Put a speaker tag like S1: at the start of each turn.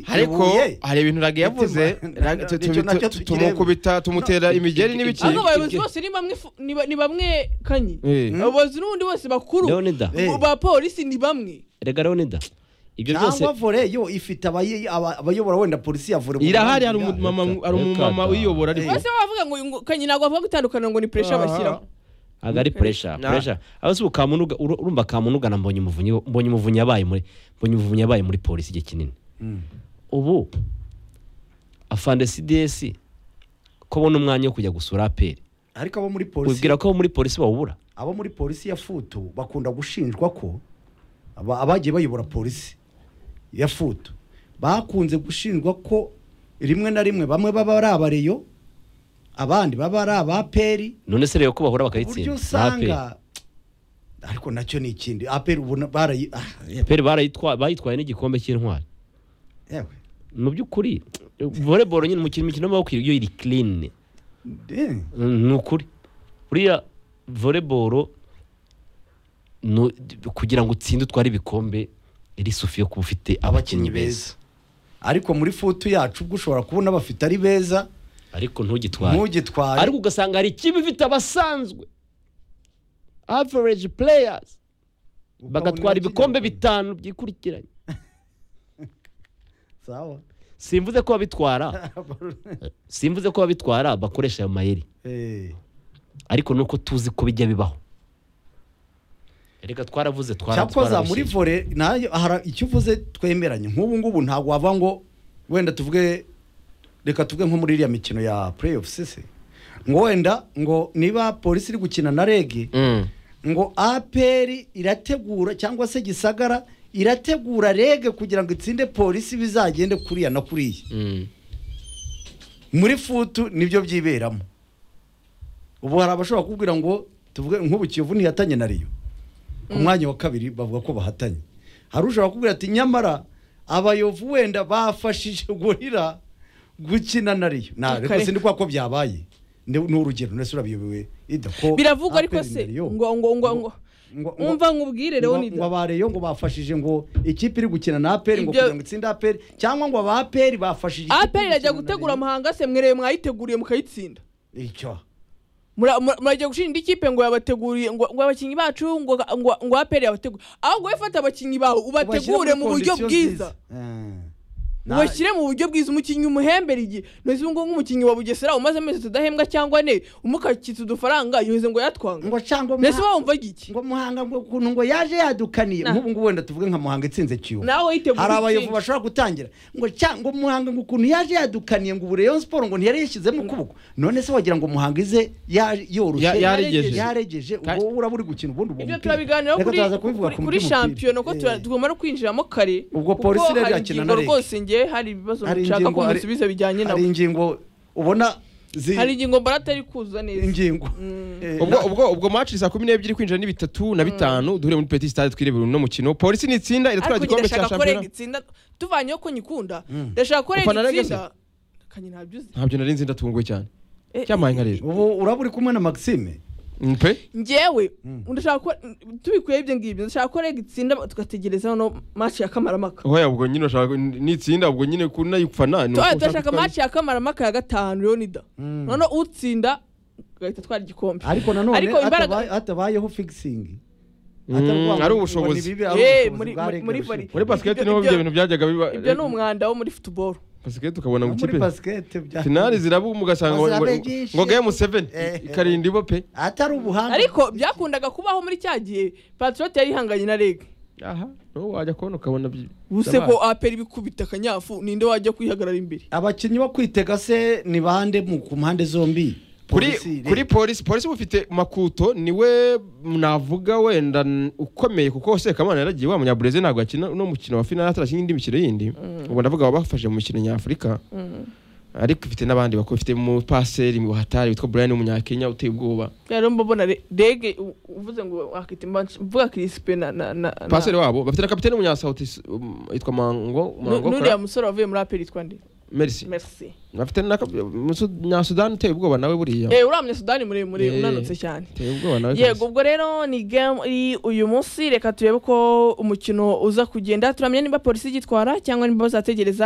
S1: ariko hari ibintu rage yavuze
S2: Imitima.
S1: Rage- tu- tu-
S2: Nicyo nacyo
S1: tu-
S2: tukireba.
S1: tumukubita tumutera imigeri n'ibiki
S3: ariko abayobozi bose ni bamwe fu- ni ba- ni bamwe kanyi
S1: Eh.
S3: abayobozi n'ubundi bose bakuru
S4: Leonida
S3: bo- ba polisi ni bamwe
S4: rega Leonida ibyo byose
S2: cyangwa vore yo ifite abayi- aba- abayobora wenda polisi ya vore mu
S1: irahari hari
S2: Rwanda.
S1: umumama hari
S4: Reka
S1: umumama
S4: da.
S1: uyiyobora ariko
S3: bose bavuga ngo ngo kanyi ntabwo bavuga gutandukana ngo ni pressure
S1: Ah.
S3: bashyiraho
S4: ntabwo ari puresha
S1: Na-
S4: puresha aho si ukamunu uru- urumva kamunu ugana mbonye umuvunyi mbonye umuvunyi yabaye muri mbonye umuvunyi yabaye muri polisi igihe kinini ubu afande sidesi ko abona umwanya wo kujya gusura aperi
S2: ariko abo muri polisi
S4: ubwira ko muri polisi bawubura
S2: abo muri polisi ya futu bakunda gushinjwa ko aba- abagiye bayobora polisi ya futu bakunze gushinjwa ko rimwe na rimwe bamwe baba ari abareyo abandi baba ari abaperi
S4: none se rero ko bahura
S2: uburyo
S4: bakayitsinda ni APR.
S2: usanga ariko nacyo ni ikindi aperi ubona barayi ah, yewe,
S4: aperi barayitwa- bayitwaye n'igikombe cy'intwari
S2: yewe.
S4: mu by'ukuri voleboro nyine umukino imikino y'amaboko iyo iri kirini
S2: Eh,
S4: Mm, ni ukuri buriya voleboro nu- kugira ngo utsinde utware ibikombe iri sufi yo kuba ufite abakinnyi beza
S2: ariko muri futu yacu ubwo ushobora kubona bafite ari beza
S4: ariko ntugitware
S2: ntugitware
S4: ariko ugasanga hari ikipe ifite abasanzwe average players
S2: Ukabona
S4: bagatwara
S2: bakigera
S4: ibikombe
S2: kure.
S4: bitanu byikurikiranye
S2: Sawa.
S4: simvuze ko babitwara simvuze ko babitwara bakoresha ayo mayeri
S2: Eh,
S4: ariko nuko tuzi ko bijya bibaho reka twaravuze twara
S2: cyakoza muri
S4: twarabushinze.
S2: vore nayo hara- icyo uvuze twemeranye nk'ubu ngubu ntabwo wava ngo wenda tuvuge reka tuvuge nko muri iriya mikino ya playoff se ngo wenda ngo niba polisi iri gukina na rege
S1: Mm.
S2: ngo aperi irategura cyangwa se gisagara irategura rege kugira ngo itsinde polisi bizagende kuriya na kuriya
S1: Mm.
S2: muri futu nibyo byiberamo ubu hari abashobora kubwira ngo tuvuge nk'ubu kiyovu ntihatanye na riyo ku mwanya wa kabiri bavuga ko bahatanye hari ushobora kubwira ati nyamara abayovu wenda bafashije gorira gukina na riyo ntabwo
S3: Kare.
S2: sindi kwa ko byabaye ni ni urugero ndetse urabiyobewe idako
S3: biravugwa ariko se ngo ngo ngo ngo umva nkubwire
S2: ngo
S3: Leonida
S2: abareyo ngo bafashije ngo ikipe iri gukina na aperi ngo
S3: Ibyo-
S2: kugira ngo itsinde aperi cyangwa ngo aba aperi bafashije ikipe iri
S3: aperi irajya
S2: gukina na
S3: gutegura
S2: Rayon.
S3: amahanga se mwereye mwayiteguriye mukayitsinda
S2: icyo
S3: Mura- mura- murajya gushinga ikipe ngo yabateguriye ngo ngo abakinnyi bacu ngo ngo ngo aperi yabategure ahubwo wowe fata abakinnyi bawe ubategure mu buryo bwiza ubashyire mu buryo bwiza umukinnyi umuhembera igihe ntuzi ngo nk'umukinnyi wa bugesera umaze amezi tudahembwa cyangwa ne umukakitse udufaranga yoze ngo yatwanga
S2: ngo cyangwa
S3: mbese
S2: Muha-
S3: wumva iki
S2: ngo muhanga ngo ukuntu ngo yaje yadukaniye
S3: Nah.
S2: nk'ubu ngubu wenda tuvuge nka muhanga itsinze kiyovu
S3: nawe witeguye
S2: hari abayovu
S3: gutsinda.
S2: bashobora gutangira ngo cyangwa ngo muhanga ngo ukuntu yaje yadukaniye ngo ubu Rayon siporo ngo ntiyari yishyizemo ukuboko none se wagira ngo muhanga ize ya-
S1: Ya-
S2: yoroshye
S1: yaregeje.
S2: yaregeje ubwo
S1: Kandi-
S2: wowe uraba uri gukina ubundi uwo
S3: ibyo
S2: mupira.
S3: turabiganiraho
S2: Reka
S3: kuri
S2: turaza kubivuga
S3: kuri-
S2: ku
S3: kuri
S2: mupira.
S3: shampiyona ko tura-
S2: Eh.
S3: tugomba no kwinjiramo kare
S2: Ubwo polisi
S3: kuko
S2: rero
S3: hari
S2: irakina na
S3: ingingo
S2: Reg.
S3: rwose nge hari ibibazo
S2: Hari
S3: nshaka
S2: ingingo-
S3: ko
S2: hari-
S3: musubiza bijyanye na
S2: hari ingingo ubona zi-
S3: hari ingingo mbona atari kuza neza
S2: ingingo
S3: Mm.
S2: Eh,
S1: ubwo
S2: na-
S1: ubwo ubwo match ni saa kumi n'ebyiri kwinjira ni bitatu na bitanu duhure muri petit stade twirebera uno mukino polisi nitsinda iratwara
S3: ariko
S1: igikombe cya
S3: ndashaka ko
S1: shampiyona
S3: rega itsinda tuvanyeho ko nyikunda ndashaka ko
S1: Ufana
S3: rega
S1: Reg se?
S3: itsinda kanye ntabyo uzi
S1: ntabyo nari nzi ndatunguwe cyane
S3: Eh,
S1: cyamaye nka rero
S2: ubu uraba uri kumwe na maxime
S1: Mm, pe
S3: njyewe ndashaka ko tubikuyeho ibyo ngibyo ndashaka ko rega itsinda tugategereza hano match ya kamaramaka
S1: oya ubwo nyine urashaka nitsinda ubwo nyine kunayifana ni uko
S3: tuba
S1: ushaka
S3: turashaka
S1: gutwara-
S3: match ya kamaramaka ya gatanu leonida noneho utsinda ugahita atwara igikombe
S2: ariko nanone
S3: Ariko imbaraga-
S2: hatabaye- hatabayeho figisingi
S1: Mm, ari ubushobozi.
S3: Eh, muri- muri- muri volley.
S1: muri basiketi
S3: Ibyo-
S1: niho
S3: ibyo-
S1: ibyo bintu byajyaga biba
S3: ibyo ni umwanda wo muri football
S1: basiketi ukabona ngo
S2: muri
S1: ikipe
S2: basikete bya
S1: finali zirabu ugasanga ngo- ngo
S2: Bazabe byinshi.
S1: ngo game 7
S2: Eh, eh.
S1: ikarinda ibo pe
S2: atari ubuhanga
S3: ariko byakundaga kubaho muri cya gihe patriote yari ihanganye na reg
S1: aha no wajya kubona ukabona byi-
S3: ubuse
S1: byabaye.
S3: ko aperi bikubita akanyafu ninde wajya kwihagarara imbere
S2: abakinnyi bo kwitega se ni bande mu ku mpande zombi
S1: kuri
S2: Polisi,
S1: kuri polisi polisi bufite makuto niwe navuga wenda n- ukomeye kuko sekamana yaragiye wa munyabureze ntabwo yakina uno mukino wa finali atarakinnye indi mikino yindi ubu ndavuga abafashe mu mikino nyafurika ariko ifite n'abandi bakuru ifite mu paseri mu hatari witwa Brian w'umunyakenya uteye ubwoba
S3: rero mbabona Re- reg u- uvuze ngo wakita mbanshi- mvuga kirisipe na na na na-
S1: paseri wabo bafite na kapitene w'umunyasawuti s- um, yitwa mango
S3: Nu-
S1: mango
S3: n'uriya musore wavuye muri aperi yitwa nde
S1: merci
S3: merci
S1: afite nyasudani uteye ubwoba nawe buriya
S3: Eh, uramye sudani muremure
S1: Eh.
S3: unanutse cyane
S1: uteye ubwoba nawe
S3: yego
S1: kabisa.
S3: ubwo rero ni game iri uyu munsi reka turebe uko umukino uza kugenda turamenya niba polisi igitwara cyangwa niba bazategereza